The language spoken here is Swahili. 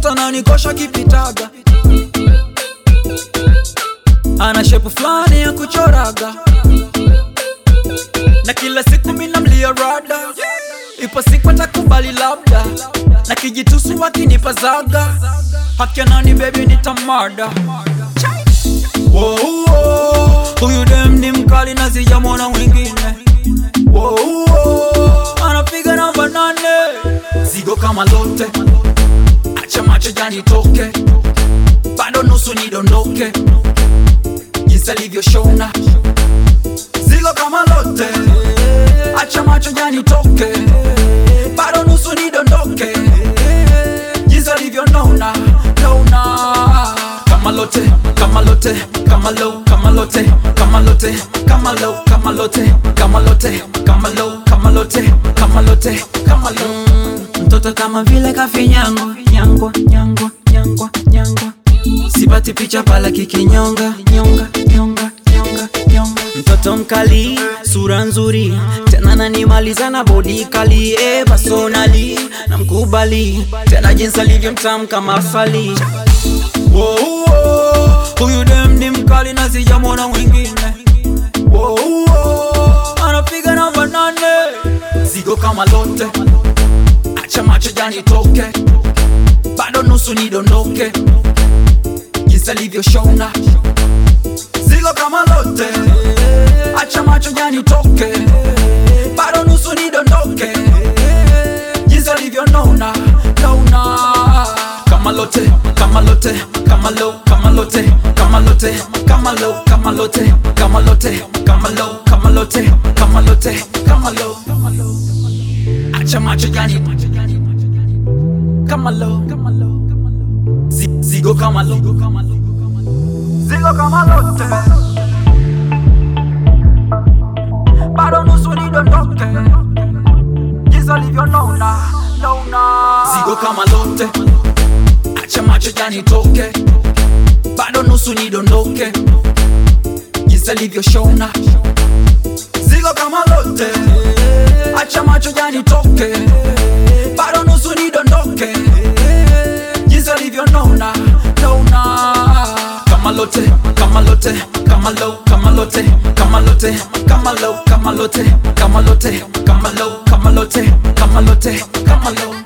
mtoto nanikosha kipitaga ana shepu fulani ya kuchoraga na kila siku mina mlia rada ipo siku atakubali labda na kijitusu wakinipa zaga hakianani bebi nitamada Wow, wow. huyu dem ni mkali na sijamwona mwingine Wow, wow. anapiga namba nane zigo kama lote acha macho janitoke bado nusu nidondoke jinsi alivyoshona zigo kama lote acha macho janitoke bado nusu nidondoke jinsi alivyonona nona kama lote kama lote kama low kama lote kama lote kama low kama lote kama lote kama low kama lote kama lote kama low mtoto kama vile kafinyangwa nyangwa nyangwa nyangwa nyangwa sipati picha pala kikinyonga nyonga nyonga nyonga nyonga mtoto mkali sura nzuri tena nanimaliza na bodi kali e personali na mkubali tena jinsi alivyo mtamu kama fali Wow, wow. huyu dem ni mkali na sijamwona mwingine Wow, wow. anapiga namba nane zigo kama lote acha macho janitoke bado nusu nidondoke jinsi alivyoshona zigo kama lote acha macho janitoke bado nusu nidondoke jinsi alivyonona nona kama lote kama lote kama low kama lote kama lote kama low kama lote kama lote kama low kama lote kama lote kama low acha macho jani kama low Zi- zigo kama low zigo kama lote bado nusu nidondoke jinsi alivyonona nona zigo kama lote acha macho janitoke bado nusu nidondoke jinsi alivyoshona zigo kama lote acha macho janitoke bado nusu nidondoke jinsi alivyonona nona kama lote kama lote kama low kama lote kama lote kama low kama lote kama lote kama low kama lote kama lote kama low